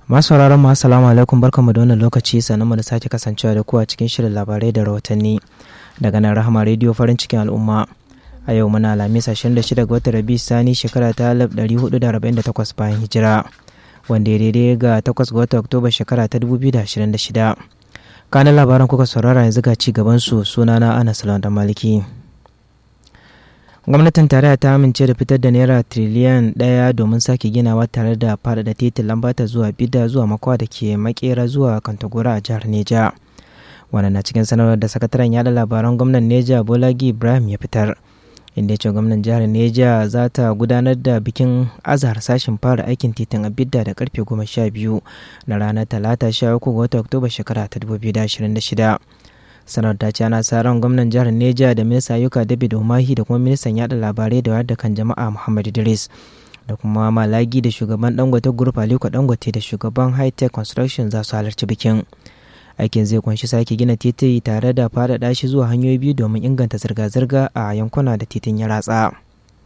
Masu sauraron mu assalamu alaikum barkanmu da wannan lokaci sannan mu da sake kasancewa da ku a cikin shirin labarai da rahotanni daga nan Rahama Radio farin cikin al'umma. A yau muna Alhamis 26 ga watan Rabi Sani shekara ta 1448 bayan hijira wanda ya daidai ga 8 ga watan Oktoba shekara ta 2026. Kanan labaran kuka saurara yanzu ga ci gaban su sunana Anas da Maliki. gwamnatin tarayya ta amince da fitar da naira tiriliyan ɗaya domin sake ginawa tare da faɗaɗa titin lambata zuwa bida zuwa makwa da ke makera zuwa kantagora a jihar neja wannan na cikin sanarwar da sakataren yada labaran gwamnan neja bolagi ibrahim ya fitar inda ya ce gwamnan jihar neja za ta gudanar da bikin azahar sashen fara aikin titin a bidda da karfe goma sha biyu na ranar talata sha uku ga watan oktoba shekara ta 2026 sanar ta ce ana sa ran gwamnan jihar neja da minista ayyuka david umahi da kuma ministan yada labarai da wayar da kan jama'a muhammad idris da kuma malagi da shugaban dangote group aliko dangote da shugaban high tech construction za su halarci bikin aikin zai kunshi sake gina titi tare da faɗaɗa shi zuwa hanyoyi biyu domin inganta zirga-zirga a yankuna da titin ya ratsa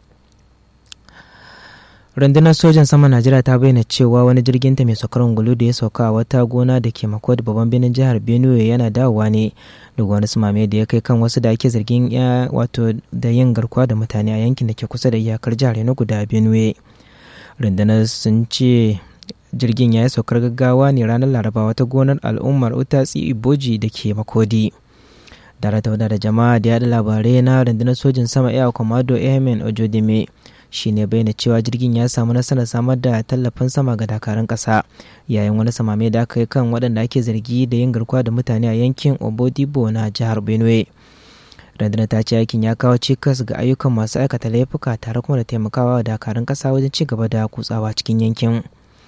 rundunar sojan sama najeriya ta bayyana cewa wani jirgin ta mai saukar ungulu da ya sauka a wata gona da ke makod babban birnin jihar benue yana dawowa ne daga wani sumame da ya kai kan wasu da ake zargin ya wato da yin garkuwa da mutane a yankin da ke kusa da iyakar jihar na guda benue rundunar sun ce jirgin ya yi saukar gaggawa ne ranar laraba wata gonar al'ummar utatsi iboji da ke makodi darata da jama'a da yada labarai na rundunar sojin sama air commando airmen ojodime shi ne bayyana cewa jirgin ya samu nasarar samar da tallafin sama ga dakarun ƙasa yayin wani samame da aka yi kan waɗanda ake zargi da yin garkuwa da mutane a yankin obodibo na jihar benue rundunar ta ce aikin ya kawo cikas ga ayyukan masu aikata laifuka tare kuma da taimakawa wa dakarun ƙasa wajen ci gaba da kutsawa cikin yankin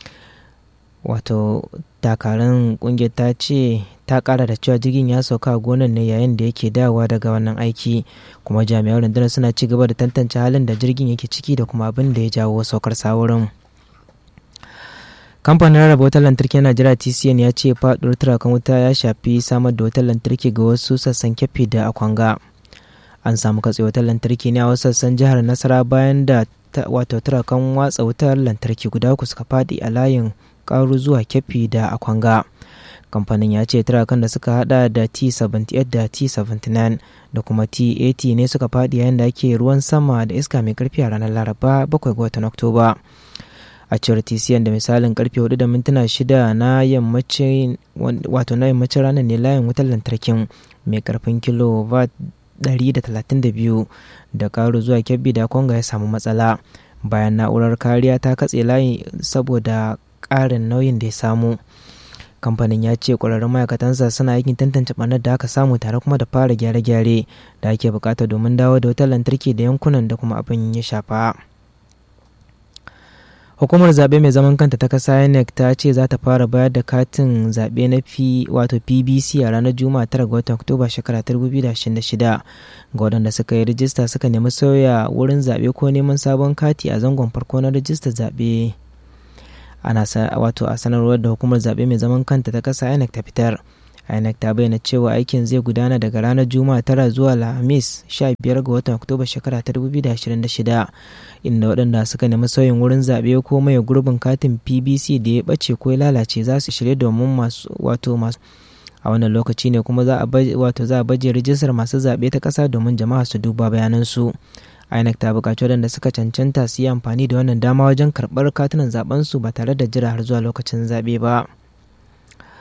wato dakarun kungiyar ta ce ta kara da cewa jirgin ya sauka a gonar ne yayin da yake dawowa daga wannan aiki kuma jami'an rundunar suna ci gaba da tantance halin da jirgin yake ciki da kuma abin da ya jawo saukar saurin kamfanin rarraba wutar lantarki na najeriya tcn ya ce faɗuwar turakan wuta ya shafi samar da wutar lantarki ga wasu sassan kyafi da akwanga an samu katse wutar lantarki ne a wasu sassan jihar nasara bayan da wato turakan watsa wutar lantarki guda uku suka faɗi a layin karu zuwa kyafi da akwanga kamfanin ya ce turakan da suka hada da t78 da t79 da kuma t80 ne suka fadi yayin da ake ruwan sama da iska mai karfi a ranar laraba 7 ga watan oktoba a cewar tcn da misalin karfe 4 da mintuna 6 na yammacin wato na yammacin ranar ne layin wutar lantarkin mai karfin kilowatt 132 da karu zuwa kyabbi da konga ya samu matsala bayan na'urar kariya ta katse layi saboda ƙarin nauyin da ya samu kamfanin ya ce ƙwararrun ma'aikatansa suna aikin tantance ɓarnar da aka samu tare kuma da fara gyare-gyare da ake bukata domin dawo da wutar lantarki da yankunan da kuma abin ya shafa hukumar zaɓe mai zaman kanta ta kasa inec ta ce za ta fara bayar da katin zaɓe na fi wato pbc a ranar juma'a 9 ga watan oktoba shekara 2026 ga waɗanda suka yi rijista suka nemi sauya wurin zaɓe ko neman sabon kati a zangon farko na rijistar zaɓe ana wato a sanarwar da hukumar zaɓe mai zaman kanta ta ƙasa inec ta fitar inec ta bayyana cewa aikin zai gudana daga ranar juma'a tara zuwa alhamis 15 ga watan oktoba shekara ta 2026 inda waɗanda suka nemi sauyin wurin zaɓe ko mai gurbin katin pbc da ya ɓace ko ya lalace za su shirya domin masu wato masu a wannan lokaci ne kuma za a wato za a baje rijistar masu zaɓe ta ƙasa domin jama'a su duba bayanansu INEC ta buƙaci waɗanda suka cancanta su yi amfani da wannan dama wajen karɓar katunan zaɓensu ba tare da jira har zuwa lokacin zaɓe ba.